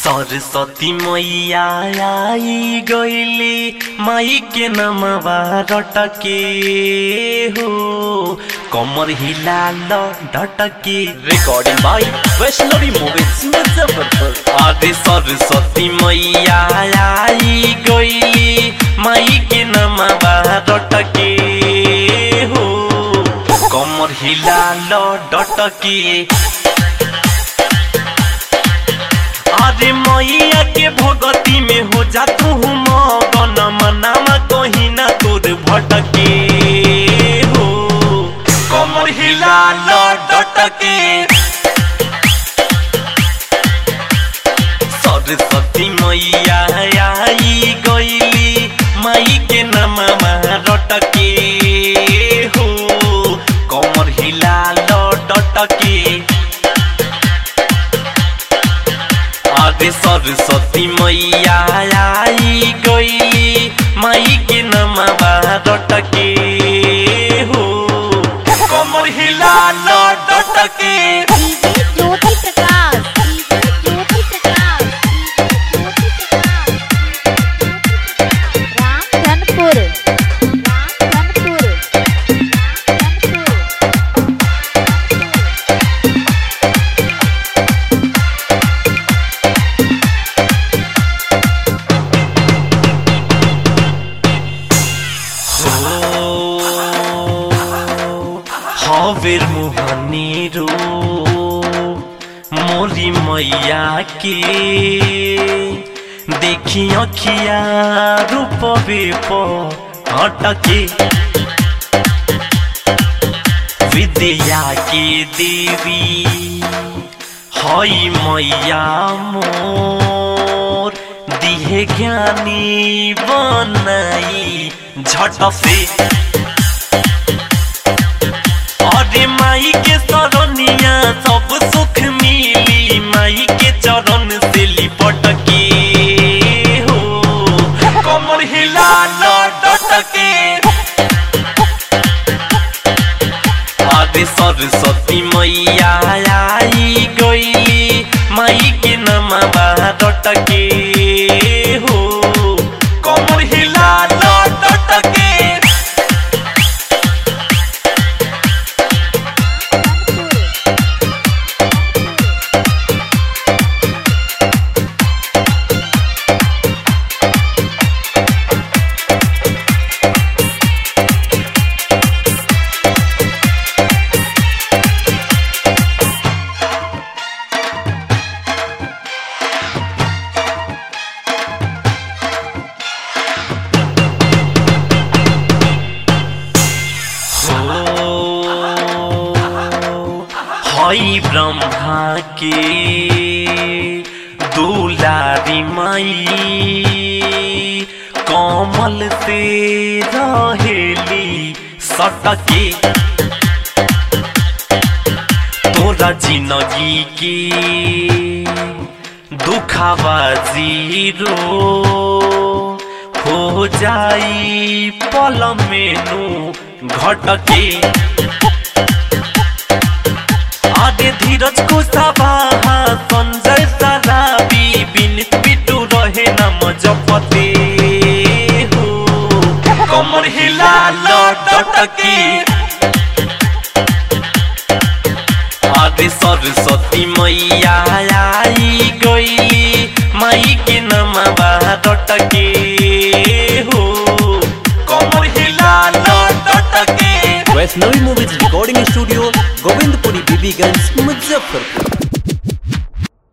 सरस्वती मैया आई गईली माई के नमवा रटके हो कमर हिलाल ढटके recording by Vaishnavi movies Muzaffarpur अरे सरस्वती मैया आई गईली माई के नमवा रटके हो कमर हिलाल डटके अरे मैया के भगती में हो जा तू मगन मनामा कहीं ना तोर भटके हो कमर हिला डटके सरस्वती मैया आई गईली माई के नममा रटके हो कमर हिला डटके अरे सरस्वती मैया आई गईली माई के नमवा डटके हो कमर हिला डटके डीजे ज्योति प्रकाश डीजे ज्योति प्रकाश रामधनपुर रामधनपुर रामधनपुर हवेर मुहनी रो मोरी मैया के देखी अखिया रूपवे हटके विद्या के देवी हई मैया मोर दिहे ज्ञानी बनाई झट से अरे माई के सरनिया सब सुख मिली माई के चरण से लिपट के हो कमर हिला डटके अरे सरस्वती मैया आई गईली माई के नमवा डटके हो कमर हिला डटके हई ब्रह्मा के दुलारी माई कमल से रहेली सटके तोरा जिंदगी के दुखावा जीरो हो जाई पल मेनू घटके आगे धीरज को सबाहा संजय सराबी बिनित बिटू रहे न मजपते हो कमर हिला डटके आगे सरस्वती मैया आई गईली माई के नमवा डटके हो कमर हिला डटके Vaishnavi movies recording studio Govindpuri Bibiganj Muzaffarpur